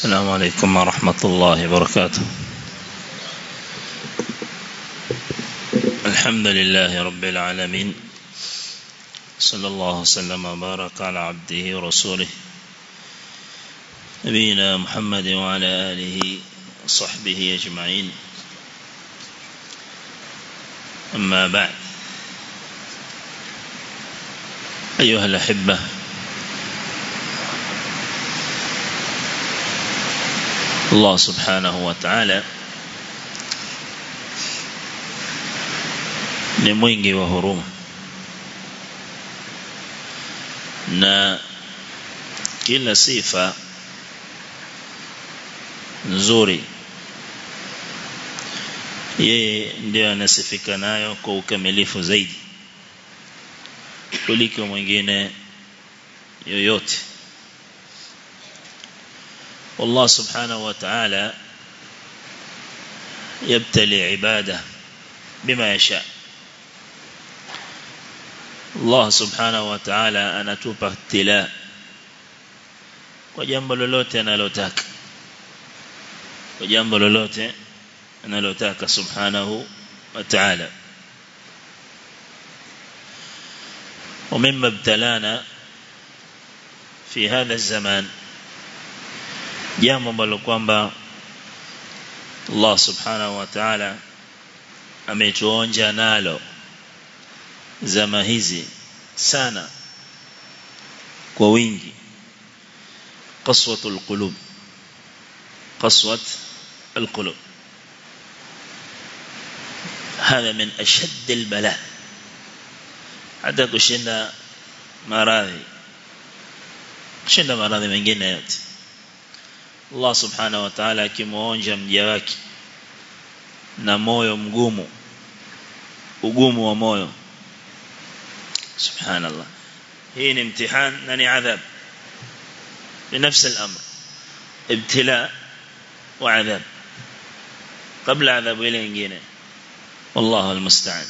السلام عليكم ورحمة الله وبركاته الحمد لله رب العالمين صلى الله وسلم وبارك على عبده ورسوله نبينا محمد وعلى آله وصحبه أجمعين أما بعد أيها الأحبة Allah subhanahu wa ta'ala ni mwingi wa huruma na kila sifa nzuri yeye ndio anasifika nayo kwa ukamilifu zaidi kuliko mwingine yoyote والله سبحانه وتعالى يبتلي عباده بما يشاء الله سبحانه وتعالى anatupa ibtila kwa jambo lolote analotaka kwa jambo lolote analotaka subhanahu wa ta'ala ومما ابتلانا في هذا الزمان jambo ambalo kwamba Allah subhanahu wa ta'ala ametuonja nalo zama hizi sana kwa wingi qaswatul qulub qaswat القلوب هذا من أشد البلاء hata kushinda maradhi kushinda maradhi mengine yote Allah subhanahu wa ta'ala akimuonja mja wake na moyo mgumu ugumu wa moyo subhanallah hii ni mtihani na ni adhab بنفس الأمر ابتلاء وعذاب قبل عذاب إلى إنجينا والله المستعان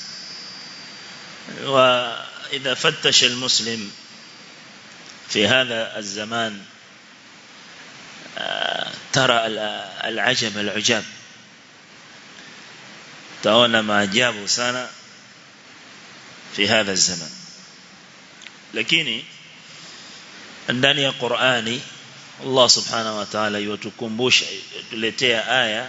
وإذا فتش المسلم في هذا الزمان ترى العجب العجاب ترون ما أجابوا سنة في هذا الزمن lakini ndani ya Qur'ani Allah subhanahu wa ta'ala yutukumbusha tuletea aya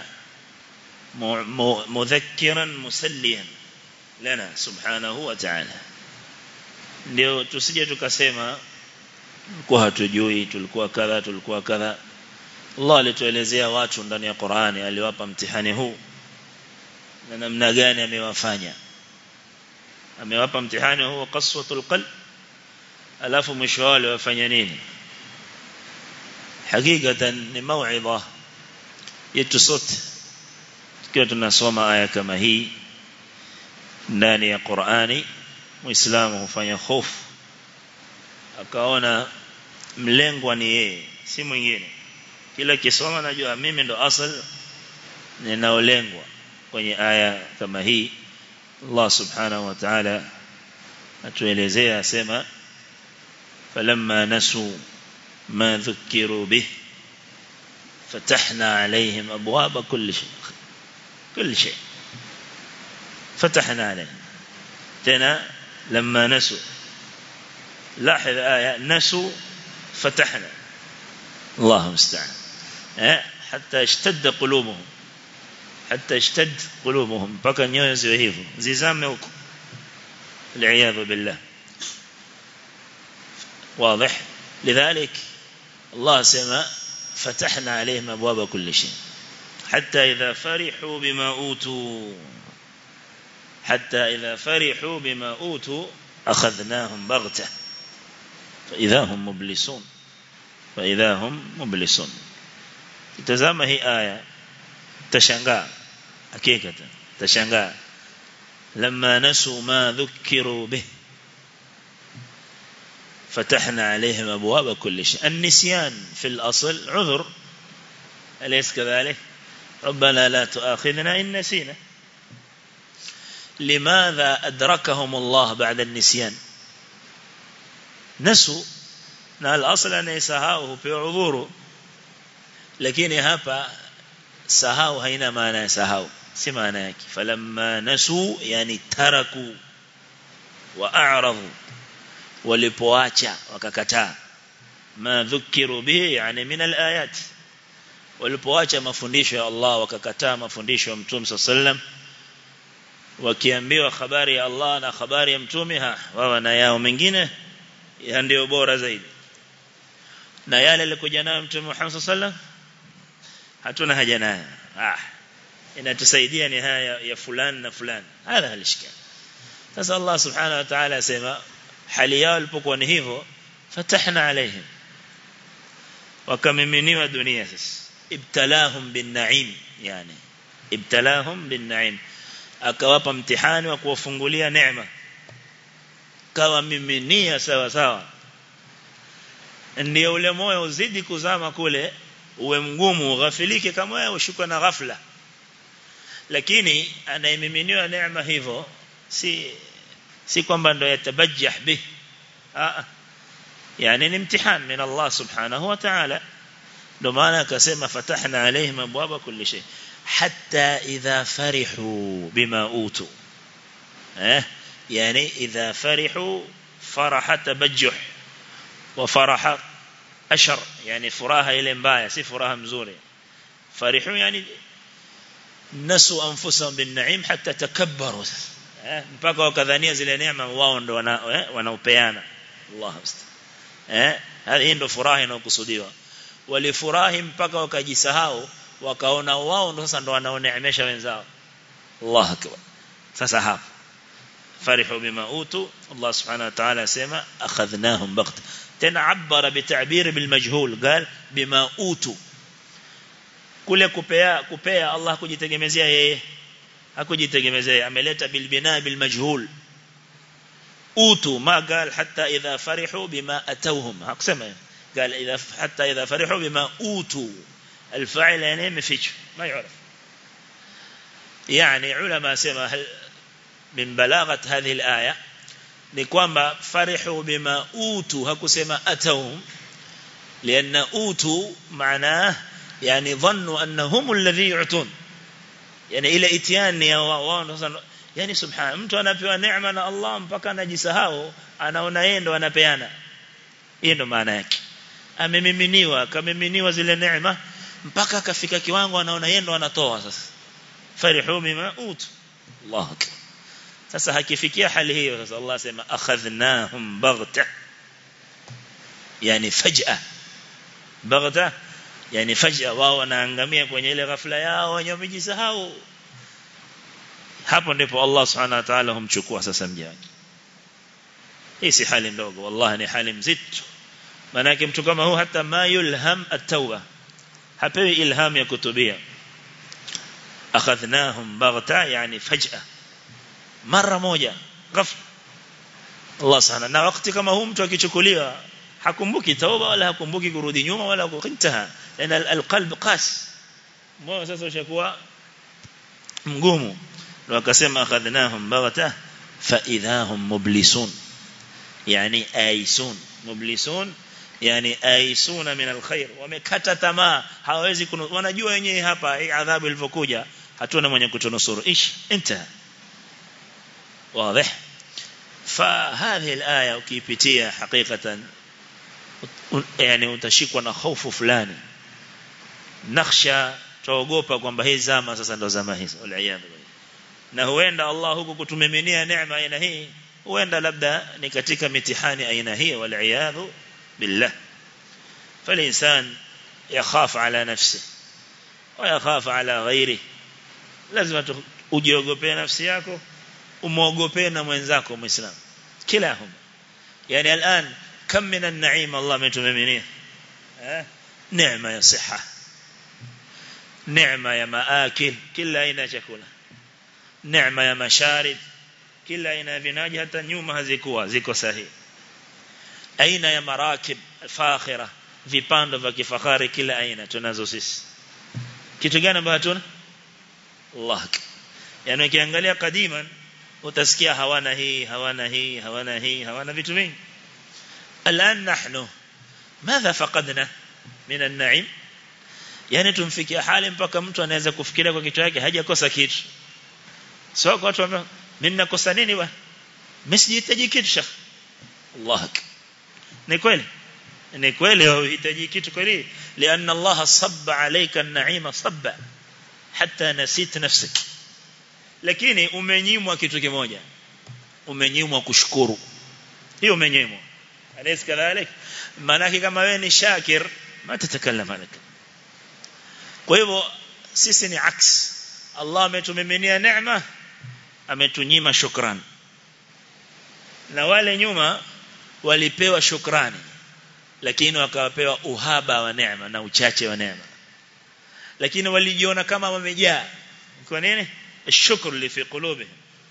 mudhakkiran musalliyan lana subhanahu wa ta'ala ndio tusije tukasema tulikuwa hatujui tulikuwa kadha tulikuwa kadha Allah alituelezea watu ndani ya Qur'ani aliwapa mtihani huu na namna gani amewafanya amewapa mtihani huu qaswatul qalb alafu mwisho wale wafanya nini hakikatan ni mauidha yetu sote tukiwa tunasoma aya kama hii ndani ya Qur'ani muislamu hufanya hofu akaona mlengwa ni yeye si mwingine kila kisoma najua mimi ndo asal ninaolengwa kwenye aya kama hii Allah subhanahu wa ta'ala atuelezea asema falamma nasu ma dhukiru bih فتحنا عليهم أبواب كل شيء كل شيء فتحنا عليهم تنا لما نسوا لاحظ آية نسوا فتحنا الله المستعان حتى اشتد قلوبهم حتى اشتد قلوبهم mpaka nyoyo ziwe hivyo zizame huko العياذ بالله واضح لذلك الله سما فتحنا عليهم ابواب كل شيء حتى اذا فرحوا بما اوتوا حتى اذا فرحوا بما اوتوا اخذناهم بغته فاذا هم مبلسون فإذا هم مبلسون تزama hii aya tashangaa hakika tashangaa لما نسوا ما ذكروا به فتحنا عليهم أبواب كل شيء النسيان في الأصل عذر أليس كذلك ربنا لا تؤاخذنا إن نسينا لماذا أدركهم الله بعد النسيان نسوا na al-asl anayesahau hupewa udhuru lakini hapa sahau haina maana ya sahau si maana yake falamma nasu yani taraku wa a'radu walipoacha wakakataa ma dhukiru bihi yani min alayat walipoacha mafundisho ya Allah wakakataa mafundisho ya Mtume sallam wakiambiwa habari ya Allah na habari ya Mtume ha wao na yao mengine ya ndio bora zaidi na yale alikuja nayo Mtume Muhammad sallam hatuna haja nayo ah inatusaidia ni haya ya fulani na fulani hadha halishika sasa Allah subhanahu wa ta'ala asema hali yao ilipokuwa ni hivyo fatahna alaihim wakamiminiwa dunia sasa ibtalahum bin na'im yani ibtalahum bin na'im akawapa mtihani wa kuwafungulia neema kawa miminia sawa sawa ndio ule moyo uzidi kuzama kule uwe mgumu ughafilike kama wewe ushikwe na ghafla lakini anayemiminiwa neema hivyo si si kwamba ndo yatabajjah bih ah yani ni mtihani min Allah subhanahu wa ta'ala ndo maana akasema fatahna alaihim abwaba kulli shay hatta idha farihu bima utu eh yani idha farihu faraha tabajjuh wa faraha ashar yani furaha ile mbaya si furaha mzuri farihu yani nasu anfusahum bin na'im hatta takabbaru mpaka wakadhania zile neema wao ndo wanaopeana Allah musta'an eh hii ndo furaha inayokusudiwa walifurahi mpaka wakajisahau wakaona wao ndo sasa ndo wanaoneemesha wenzao Allah akbar sasa hapa farihu bima utu Allah subhanahu wa ta'ala asema akhadhnahum baght tena abara bitabir bilmajhul قال bima utu kule kupea kupea Allah kujitegemezea yeye hakujitegemezea ameleta bilbina bilmajhul utu ma قال حتى اذا فرحوا بما اتوهم hakusema قال اذا حتى اذا فرحوا بما اوتوا الفاعل يعني مفيش ما يعرف يعني علماء سما هل من بلاغه هذه الايه ni kwamba farihu bima utu hakusema atahum lianna utu maana yani dhannu annahum alladhi yu'tun yani ile itiani ya wao yani subhana mtu anapewa neema na Allah mpaka anajisahau anaona yeye ndo anapeana hiyo ndo maana yake amemiminiwa akamiminiwa zile neema mpaka akafika kiwango anaona yeye ndo anatoa sasa farihu bima utu Allah akbar sasa hakifikia hali hiyo sasa Allah sema akhadhnahum baghta yani faj'a baghta yani faj'a wao wanaangamia kwenye ile ghafla yao wenye wamejisahau hapo ndipo Allah subhanahu wa ta'ala humchukua sasa mja wake hii si hali ndogo wallahi ni hali mzito manake mtu kama huu hata ma yulham at-tauba hapewi ilham ya kutubia akhadhnahum baghta yani faj'a mara moja ghafla Allah sana na wakati kama huu mtu akichukuliwa hakumbuki tauba wala hakumbuki kurudi nyuma wala kukintaha lana alqalb qas moyo sasa ushakuwa mgumu ndio akasema akhadnahum baghata fa idahum mublisun yani aisun mublisun yani aisuna min alkhair wamekata tamaa hawawezi wanajua wenyewe hapa hii adhabu ilivyokuja hatuna mwenye kutunusuru ish انتهى واضح فهذه الآية ukipitia حقيقة yani utashikwa na hofu fulani nakhsha tuogopa kwamba hii zama sasa ndo zama hizo waliyadhu na huenda Allah huku kutumiminia neema aina hii huenda labda ni katika mitihani aina hii waliyadhu billah فالإنسان يخاف على نفسه ويخاف على غيره لازم ujiogope nafsi yako umuogope na mwenzako muislamu kilahum yani الان كم من النعيم الله ametumiminia eh neema ya siha neema ya maakil kila aina ya chakula neema ya masharib kila aina ya vinaji hata nyuma hazikuwa ziko sahihi aina ya marakib fakhira vipando vya kifahari kila aina tunazo sisi kitu gani ambacho hatuna Allah yani ukiangalia kadiman utasikia hawana hii hawana hii hawana hii hawana vitu vingi الآن نحن ماذا فقدنا من النعيم yani tumfikia hali mpaka mtu anaweza kufikiria kwa kichwa yake hajakosa kitu sio kwa watu ambao mimi nakosa nini bwana mimi sijihitaji kitu shekh Allah ni kweli ni kweli unahitaji kitu kweli lianna Allah sabba alayka an-na'ima sabba hatta nasit nafsik lakini umenyimwa kitu kimoja umenyimwa kushukuru hiyo umenyimwa alaysa kadhalik maana kama wewe ni shakir ma tatakallam alaka kwa hivyo sisi ni aks Allah ametumiminia neema ametunyima shukrani na wale nyuma walipewa shukrani lakini wakawapewa uhaba wa neema na uchache wa neema lakini walijiona kama wamejaa kwa nini shukr li fi qulubihim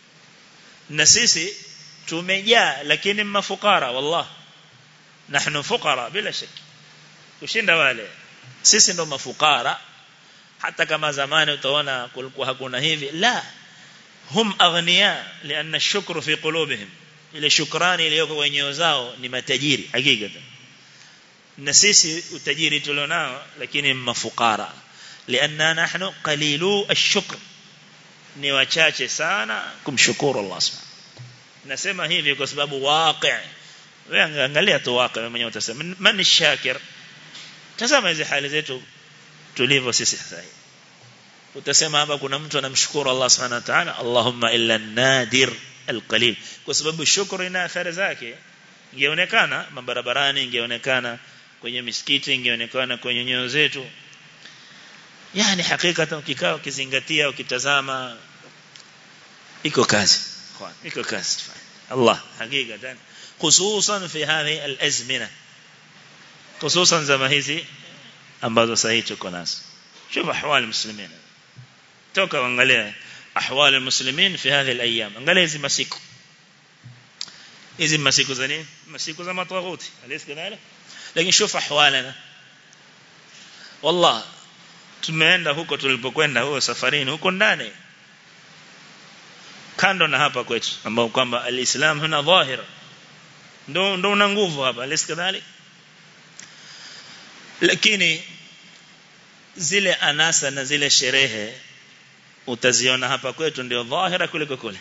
na sisi tumejaa lakini mafukara wallah nahnu fuqara bila shaki kushinda wale sisi ndo mafukara hata kama zamani utaona kulikuwa hakuna hivi la hum aghniya lianna shukru fi qulubihim ile shukrani iliyoko kwenye nyoyo zao ni matajiri hakika na sisi utajiri tulionao lakini mafukara lianna nahnu qalilu ash-shukr ni wachache sana kumshukuru Allah subhanahu nasema hivi kwa sababu waqi wewe angalia tu waqi mwenyewe utasema man shakir tazama hizi hali zetu tulivyo sisi sasa utasema hapa kuna mtu anamshukuru Allah subhanahu wa ta'ala Allahumma illa nadir alqalil kwa sababu shukuru ina athari zake ingeonekana mabarabarani ingeonekana kwenye misikiti ingeonekana kwenye nyoyo zetu yani hakika ukikaa ukizingatia ukitazama iko kazi iko kazi Allah hakika hususan fi hadhi alazmina hususan zama hizi ambazo sasa tuko nazo شوف احوال المسلمين توka angalia احوال المسلمين في هذه الايام angalia hizi masiku hizi masiku za nini masiku za matawuti alis kadhalika lakini شوف احوالنا والله tumeenda huko tulipokwenda huko safarini huko ndani kando na hapa kwetu ambao kwamba alislam huna dhahir ndo ndo una nguvu hapa alis kadhalika lakini zile anasa na zile sherehe utaziona hapa kwetu ndio dhahira kuliko kule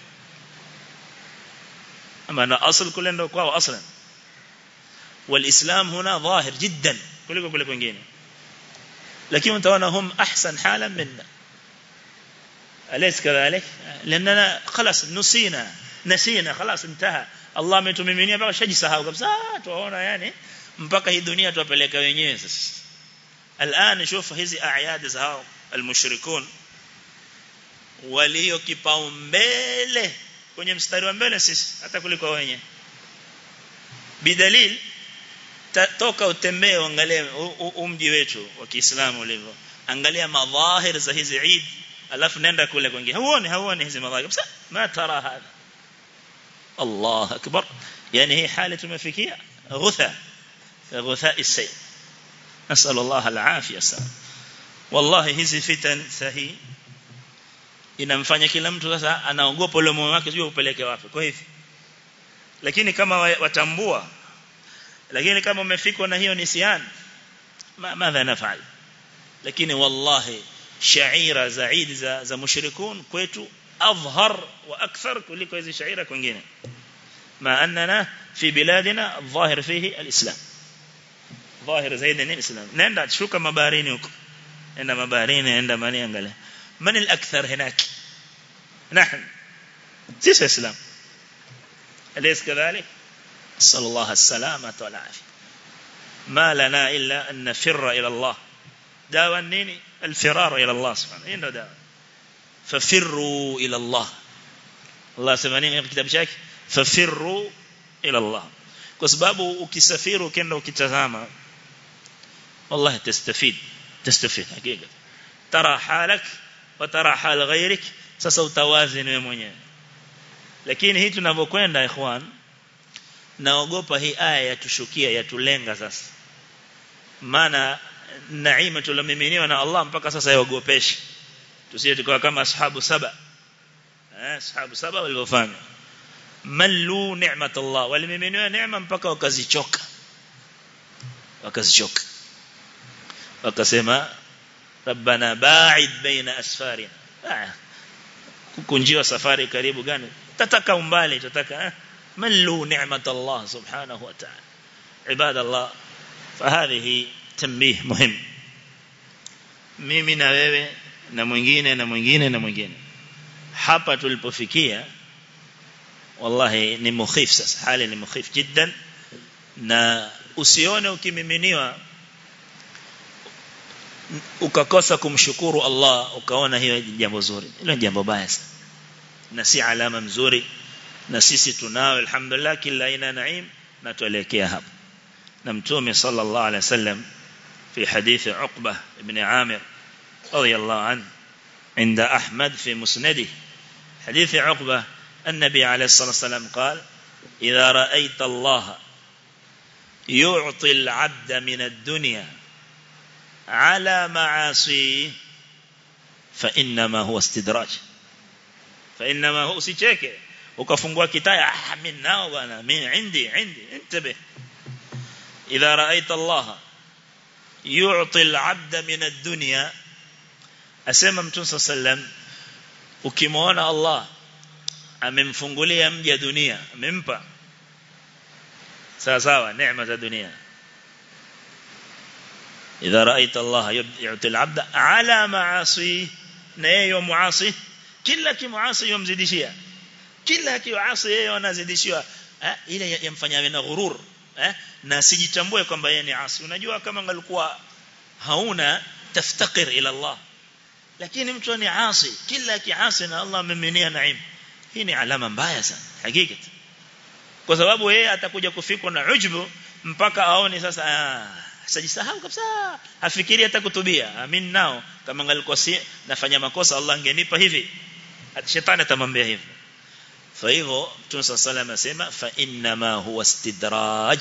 ama na asl kule ndio kwao aslan والاسلام هنا ظاهر جدا kuliko kule kwingine lakini utaona hum ahsan halan minna أليس كذلك لأننا خلاص نسينا نسينا خلاص انتهى الله ametumiminia mpaka shajisahau kabisa tuwaona yani mpaka hii dunia tuwapeleka wenyewe sasa الآن شوف hizi أعياد zao المشركون walio kipaumbele kwenye mstari wa mbele sisi hata kuliko wenyewe bidalil toka utembee uangalie umji wetu wa Kiislamu ulivyo angalia madhahir za hizi Eid alafu nenda kule kwingine huoni huoni hizi madhahir kabisa ma tara hada Allah akbar yani hii hali tumefikia ghutha ghutha isay نسأل الله العافية سلام والله hizi fitan sahi inamfanya kila mtu sasa anaogopa ule moyo wake sio upeleke wapi kwa hivyo lakini kama watambua lakini kama umefikwa na hiyo nisian madha nafal lakini wallahi shaira zaid za za mushrikun kwetu adhhar wa akthar kuliko hizi shaira kwingine ma annana fi biladina الظاهر فيه الاسلام ظاهر zaidi ni islam nenda shuka mabaharini huko nenda mabaharini nenda mani angalia man al-akthar هناك نحن سيس اسلام أليس كذلك صلى الله السلامة والعافية ما لنا إلا أن نفر إلى الله داوى النيني الفرار إلى الله سبحانه إنه داوى ففروا إلى الله الله سبحانه في كتاب شاك ففروا إلى الله كسباب ukisafiri ukienda ukitazama والله تستفيد تستفيد حقيقة ترى حالك وترى حال غيرك sasa utawazini wewe mwenyewe lakini hii tunavyokwenda ikhwan naogopa hii aya yatushukia yatulenga sasa maana naima tulomiminiwa na Allah mpaka sasa yaogopeshi tusije tukawa kama ashabu saba eh ashabu saba walivyofanya mallu ni'mat Allah walimiminiwa neema mpaka wakazichoka wakazichoka wakasema rabbana ba'id baina asfarina kukunjiwa safari karibu gani tataka umbali tataka ملوا نعمة الله سبحانه وتعالى عباد الله فهذه تنبيه مهم mimi na wewe na mwingine na mwingine na mwingine hapa tulipofikia wallahi ni mukhif sasa hali ni mukhif jiddan na usione ukimiminiwa ukakosa kumshukuru Allah ukaona hiyo jambo zuri hilo jambo baya sana na si alama mzuri na sisi tunao alhamdulillah kila aina naim na tuelekea hapo na mtume sallallahu alaihi wasallam في حديث عقبة بن عامر رضي الله عنه عند أحمد في مسنده حديث عقبة النبي عليه الصلاة والسلام قال إذا رأيت الله يعطي العبد من الدنيا على معاصيه فإنما هو استدراج فإنما هو سيشيكي ukafungua kitaya ah mimi nao bwana mimi indi indi intabe idha ra'aita Allah yu'ti al-'abda min ad-dunya asema mtume sallam ukimwona Allah amemfungulia mja dunia amempa sawa sawa neema za dunia idha ra'aita Allah yu'ti al-'abda 'ala ma'asi na yeye muasi kila kimuasi yomzidishia kila kiasi yeye anazidishiwa eh, ile yamfanya awe na ghurur eh, na sijitambue kwamba yeye ni asi unajua kama angalikuwa hauna taftakir ila Allah lakini mtu ni asi kila kiasi na Allah amemenia naim hii ni alama mbaya sana hakika kwa sababu yeye atakuja kufikwa na ujbu mpaka aone sasa ah, sajisahau kabisa hafikiri hata kutubia amin nao kama angalikuwa si nafanya makosa Allah angenipa hivi shetani atamwambia hivi فايغو Mtume صلى الله عليه asema fa inna ma huwa istidraj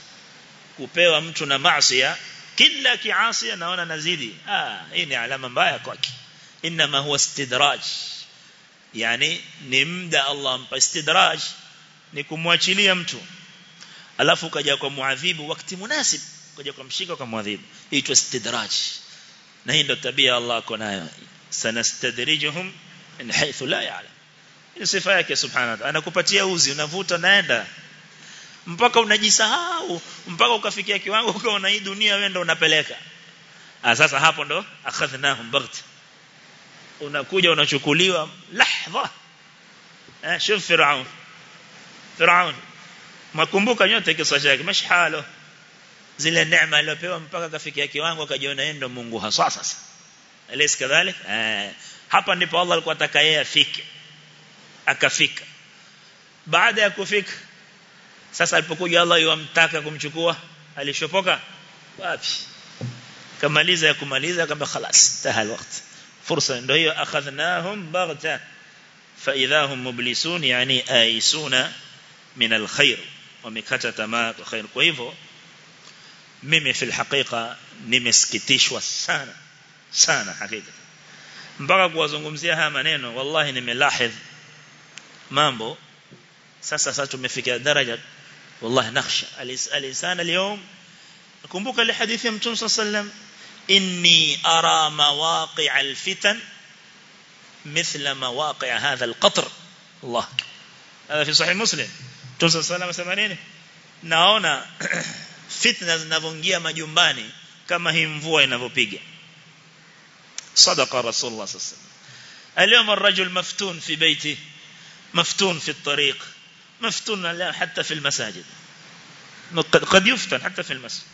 kupewa mtu na maasi kila kiasi anaona nazidi ah hii ni alama mbaya kwake inna ma huwa istidraj yani ni mda Allah ampa istidraj ni kumwachilia mtu alafu kaja kwa muadhibu wakati munasib kaja kumshika kwa muadhibu hii istidraj na hii ndio tabia Allah ako nayo sanastadrijuhum min haythu la ya'lam ni sifa yake subhanahu wa ta'ala anakupatia uzi unavuta naenda mpaka unajisahau mpaka ukafikia kiwango ukaona hii dunia wewe ndo unapeleka ah sasa hapo ndo akhadhnahum baght unakuja unachukuliwa lahdha eh shuf firaun firaun makumbuka nyote kisa chake mashhalo zile neema aliyopewa mpaka kafikia kiwango akajiona yeye ndo Mungu hasa sasa alis kadhalik eh hapa ndipo Allah alikuwa ataka yeye afike akafika baada ya kufika sasa alipokuja Allah yomtaka kumchukua alishopoka wapi kamaliza ya kumaliza kama خلاص tahal wakati fursa ndio hiyo akhadhnahum baghta fa idahum mublisun yani aisuna min alkhair wamekata tamaa kwa khair kwa hivyo mimi fil haqiqa nimesikitishwa sana sana hakika mpaka kuwazungumzia haya maneno wallahi nimelahidh mambo sasa sasa tumefikia daraja wallahi nakhsha alisan اليوم nakumbuka ile hadithi ya mtume sallam inni ara mawaqi' alfitan مثل مواقع هذا القطر الله هذا في صحيح مسلم mtume sallam asema nini naona fitna zinavyoingia majumbani kama hii mvua inavyopiga صدق رسول الله صلى الله عليه وسلم اليوم الرجل مفتون في بيته مفتون في الطريق مفتون حتى في المساجد قد يفتن حتى في المسجد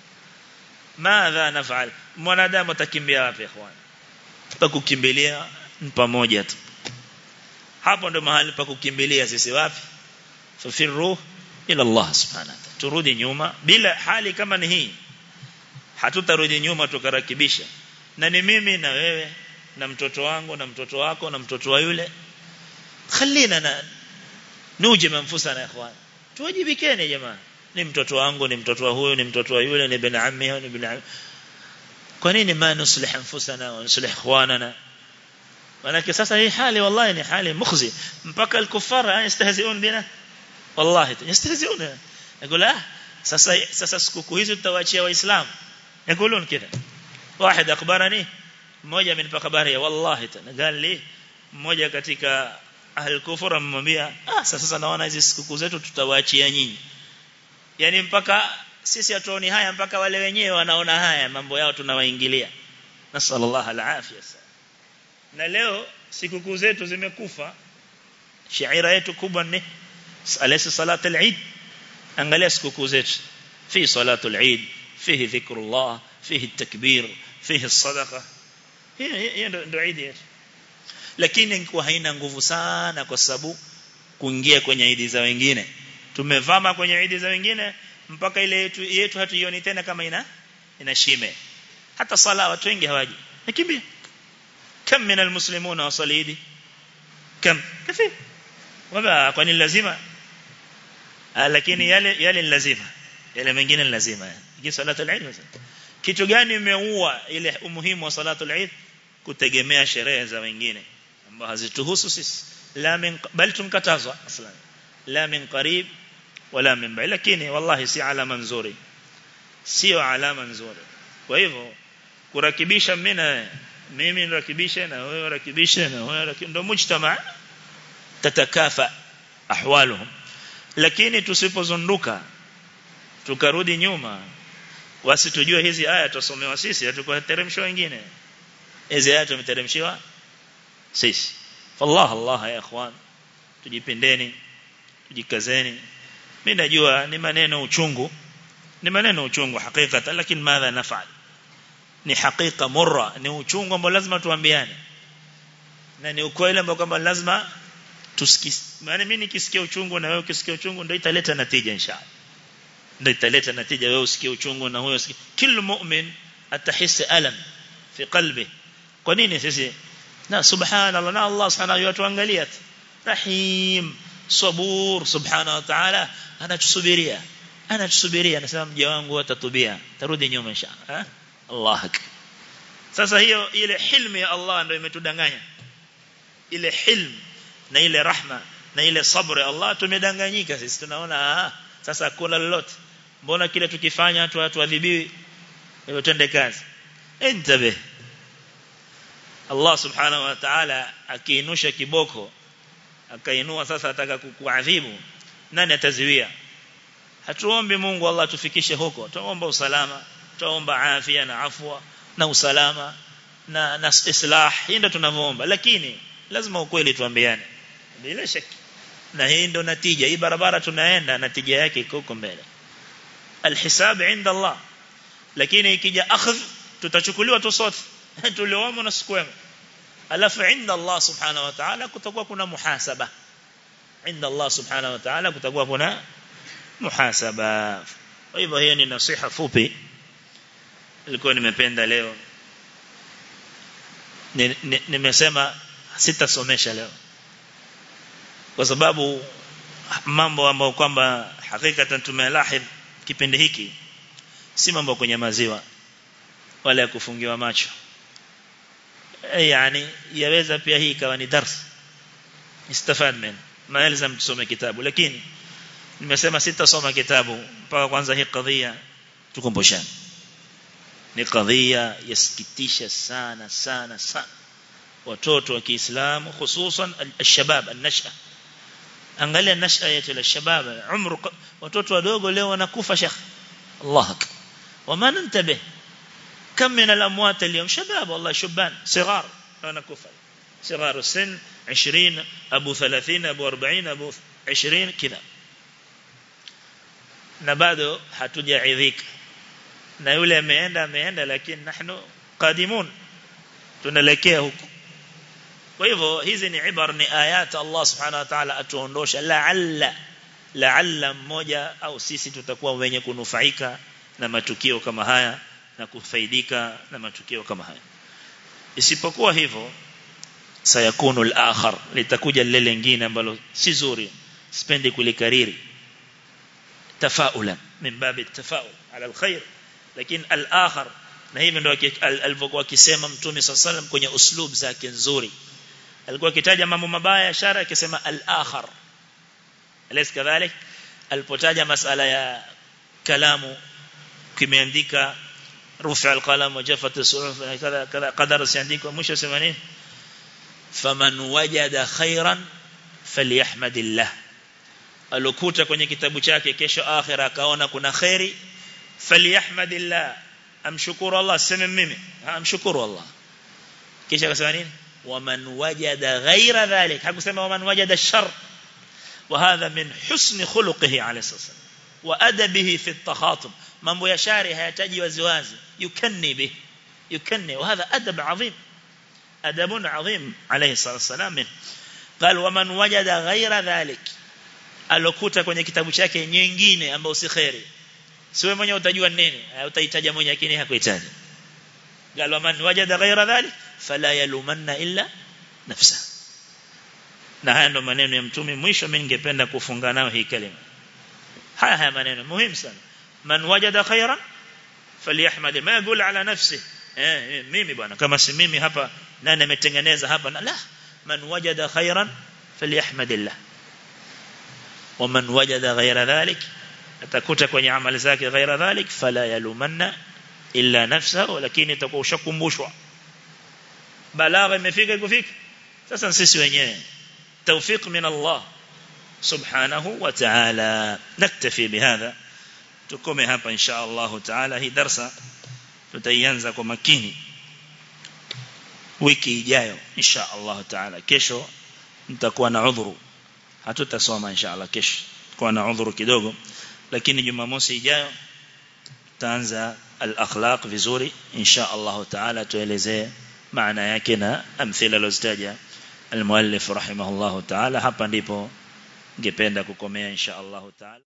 ماذا نفعل mwanadamu atakimbia wapi ikhwan pakukimbilia pamoja tu hapo ndo mahali pa kukimbilia sisi wapi fafirru ila Allah subhanahu wa ta'ala turudi nyuma bila hali kama ni hii hatutarudi nyuma tukarakibisha na ni mimi na wewe na mtoto wangu na mtoto wako na mtoto wa yule خلينا نوجم انفسنا يا اخوان tuwajibikeni jamaa ni mtoto wangu ni mtoto wa huyu ni mtoto wa yule ni bin ammi ni bin ammi kwa nini ma nuslih anfusana wa nuslih ikhwanana manake sasa hii hali wallahi ni hali mukhzi mpaka al-kuffar yastahzi'un bina wallahi yastahzi'un يقول ah sasa sasa sikukuu hizi tutawaachia waislamu يقولون كذا واحد اخبرني mmoja amenipa habari ya wallahi tena gali mmoja katika ahli kufur amemwambia ah sasa naona hizi sikukuu zetu tutawaachia nyinyi yani mpaka sisi hatuoni haya mpaka wale wenyewe wanaona haya mambo yao tunawaingilia nasallallahu alafia na leo sikukuu zetu zimekufa shaira yetu kubwa ni alaysa salatu al-eid angalia sikukuu zetu fi salatu al-eid fihi dhikrullah fihi at-takbir fihi as-sadaqa hiyo ndio eid yetu lakini ingekuwa haina nguvu sana kwa sababu kuingia kwenye idi za wengine tumevama kwenye idi za wengine mpaka ile yetu, yetu hatuioni tena kama ina ina shime hata sala watu wengi hawaji nakimbia kam min almuslimun wasalidi kam kafi wala kwani lazima lakini yale yale ni lazima yale mengine ni lazima hii salatu al-eid kitu gani imeua ile umuhimu wa salatu al-eid kutegemea sherehe za wengine ambazo hazituhusu sisi la min bal tumkatazwa aslan la min qarib wala min ba'id lakini wallahi si alama nzuri sio alama nzuri kwa hivyo kurakibisha mimi mimi nirakibishe na wewe rakibishe na wewe ndio mujtama tatakafa ahwaluhum lakini tusipozunduka tukarudi nyuma wasitujue hizi aya tusomewa sisi hatukuteremshwa wengine hizi aya tumeteremshiwa sisi fallah allah ya ikhwan tujipendeni tujikazeni mimi najua ni maneno uchungu ni maneno uchungu hakika lakini madha nafal ni hakika murra ni uchungu ambao lazima tuambiane na ni ukweli ambao kwamba lazima tusikie maana mimi nikisikia uchungu na wewe ukisikia uchungu ndio italeta natija inshallah ndio italeta natija wewe usikie uchungu na huyo usikie kila mu'min atahisi alam fi qalbi kwa nini sisi na subhanallah na Allah subhanahu wa ta'ala rahim sabur subhanahu wa ta'ala anatusubiria anatusubiria anasema mja wangu atatubia tarudi nyuma inshallah Allah sasa hiyo ile hilmu ya Allah ndio imetudanganya ile hilmu na ile rahma na ile sabr ya Allah tumedanganyika sisi tunaona ah sasa kuna lolote mbona kile tukifanya tu tuadhibiwi hivyo twende kazi entabe Allah subhanahu wa ta'ala akiinusha kiboko akainua sasa ataka kukuadhibu nani ataziwia hatuombi Mungu Allah tufikishe huko tuomba usalama tuomba afya na afwa na usalama na na islah hii ndio tunavyoomba lakini lazima ukweli tuambiane bila shaka na hii ndio natija hii barabara tunaenda natija yake iko huko mbele alhisab inda Allah lakini ikija akhadh tutachukuliwa tu sote tuliomo na sikwema alafu inda Allah subhanahu wa ta'ala kutakuwa kuna muhasaba inda Allah subhanahu wa ta'ala kutakuwa kuna muhasaba kwa hivyo hiyo ni nasiha fupi nilikuwa nimependa leo nimesema sitasomesha leo kwa sababu mambo ambayo kwamba hakika tumelahidh kipindi hiki si mambo kwenye maziwa wala ya kufungiwa macho yani yaweza pia hii ikawa ni dars istafad men maelzam tusome kitabu lakini nimesema sitasoma kitabu mpaka kwanza hii kadhia tukumbushane ni kadhia yasikitisha sana sana sana watoto wa Kiislamu hususan al-shabab an-nasha angalia nasha yetu ya shabab umru watoto wadogo leo wanakufa shekh Allah akbar wama nantabih كم من الأموات اليوم شباب والله شبان صغار أنا كفر صغار السن عشرين أبو ثلاثين أبو أربعين أبو عشرين كذا نبادو حتجا عذيك na yule ameenda ameenda lakini nahnu qadimun tunaelekea huko kwa hivyo hizi ni ibar ni ayat Allah subhanahu wa ta'ala atuondosha la'alla la'alla mmoja au sisi tutakuwa wenye kunufaika na matukio kama haya na kufaidika na matukio kama haya isipokuwa hivyo sayakunu al-akhar litakuja lile lingine ambalo si zuri sipendi kulikariri tafaulan min babi tafaul ala alkhair lakini al-akhar na hivi ndio alivyokuwa akisema mtume sallam kwenye uslub zake nzuri alikuwa akitaja mambo mabaya ishara akisema al-akhar alis kadhalik alipotaja masala ya kalamu kimeandika rufi alqalam wajafat as-suhuf kadha kadha qadar siandikwa mwisho sema nini faman wajada khairan falyahmadillah alokuta kwenye kitabu chake kesho akhira akaona kuna khairi falyahmadillah amshukuru Allah sema mimi amshukuru Allah kisha akasema nini waman wajada ghaira dhalik hakusema waman wajada shar وهذا من حسن خلقه عليه الصلاه والسلام وادبه في التخاطب mambo ya shari hayataji waziwazi yukanni bih yukanni وهذا ادب عظيم ادب عظيم عليه الصلاه والسلام قال ومن وجد غير ذلك alokuta kwenye kitabu chake nyingine ambayo si khairi siwe mwenye utajua nini utahitaja mwenye lakini hakuhitaji قال ومن وجد غير ذلك فلا يلومن الا نفسه na haya ndo maneno ya mtume mwisho mimi ningependa kufunga nao hii kalima haya haya maneno muhimu sana man wajada khairan falyahmad ma yaqul ala nafsi eh mimi bwana kama si mimi hapa nani ametengeneza hapa la man wajada khairan falyahmadillah ومن وجد غير ذلك atakuta kwenye amali zake ghaira dhalik fala yalumanna illa nafsahu lakini itakuwa ushakumbushwa balagha imefika ikufika sasa sisi wenyewe توفيق من الله سبحانه وتعالى نكتفي بهذا تكمي hapa إن شاء الله تعالى hii darsa tutaianza kwa makini wiki ijayo insha Allah taala kesho nitakuwa na udhuru hatutasoma insha Allah kesho kwa na udhuru kidogo lakini jumamosi ijayo tutaanza al-akhlaq vizuri insha Allah taala tuelezee maana yake na amthila lozitaja المؤلف رحمه الله تعالى hapa ndipo ningependa kukomea insha Allah taala